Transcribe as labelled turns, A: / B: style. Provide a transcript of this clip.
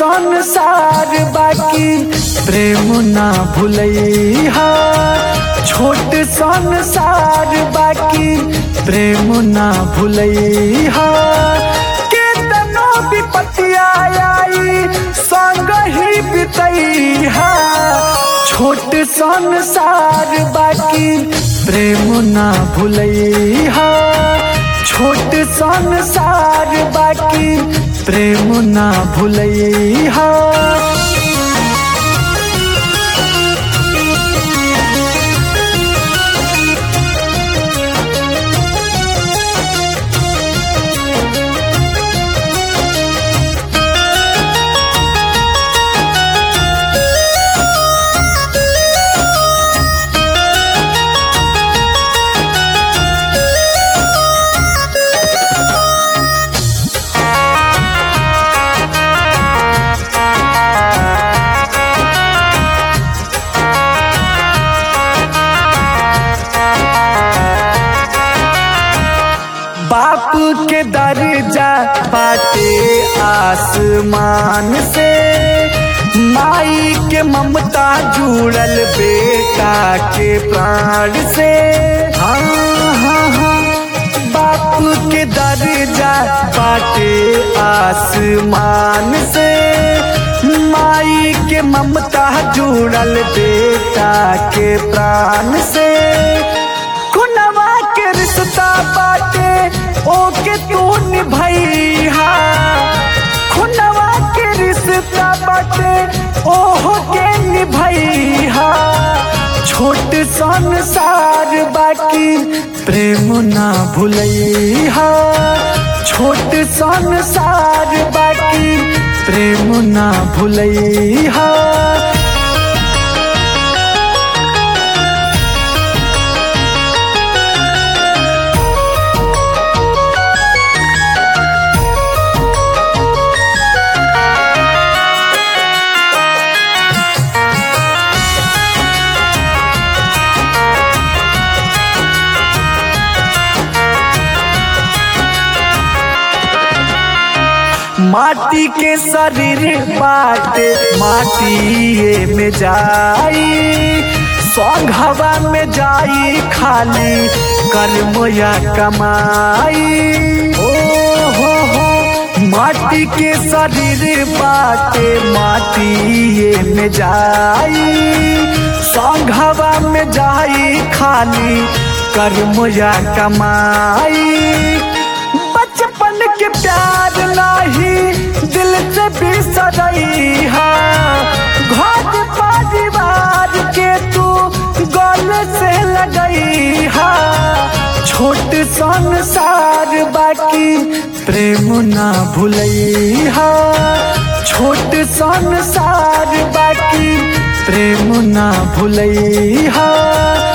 A: संसार बाकी प्रेम ना भूलैहा छोट संसार बाकी प्रेम ना भूलैहा केतनो विपत्तिया आई संग ही बितैहा छोट संसार बाकी प्रेम ना भूलैहा छोट संसार बाकी प्रेम ना भूलैहा बाप के दर्जा बाटे आसमान से माई के ममता जुड़ल बेटा के प्राण से हाँ हाँ हाँ बाप के दर्जा बाटे आसमान से माई के ममता जुड़ल बेटा के प्राण से खुनवा के रिश्ता बाटे ओके तू निभैहा खुनवा के रिश्ता बाटे ओहो के निभैहा छोट संसार बाकी प्रेम ना भूलैहा छोट संसार बाकी प्रेम ना भूलैहा माटी के शरीर बाटे माटी में जाई सौग हवा में जाई खाली कर्म या कमाई ओ हो हो माटी के शरीर बाटे माटी में जाई सौग हवा में जाई खाली कर्म या कमाई बचपन के प्यार नाही दिल से बिसरैहा घर परिवार के तू गल से लगैहा छोट संसार बाकी प्रेम ना भूलैहा छोट संसार बाकी प्रेम ना भूलैहा